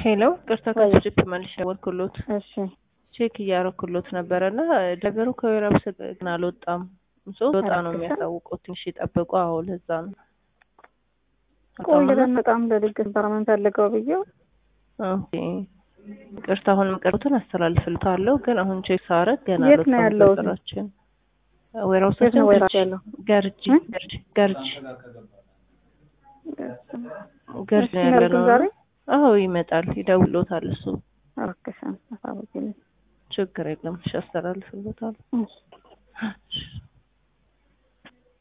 ሄሎ ቅርታ ከስጅት መልሽ ደወልኩሎት እሺ ቼክ እያረኩሎት ነበረ እና ነገሩ ከዌራብስ ግን አልወጣም። ሶ ወጣ ነው የሚያሳውቀው። ትንሽ ይጠብቁ። አዎ ለዛ ነው ቆይተን በጣም ለድግስ በርመን ፈልገው ብዬው ኦኬ ቅርታ አሁን የምቀርቡትን አስተላልፍልታለሁ። ግን አሁን ቼክ ሳረግ ገና የት ነው ያለው? ስራችን የት ነው ዌራውሳችን ወይራስ ያለው? ገርጂ እ? ገርጂ ገርጂ ገርጂ ነው እሺ፣ ያለ መልኩ ነው። ዛሬ አዎ ይመጣል፣ ይደውሎታል። እሱ አረከሻን አሳውቂልኝ። ችግር የለም። እሺ አስተላልፍልታለሁ። እሺ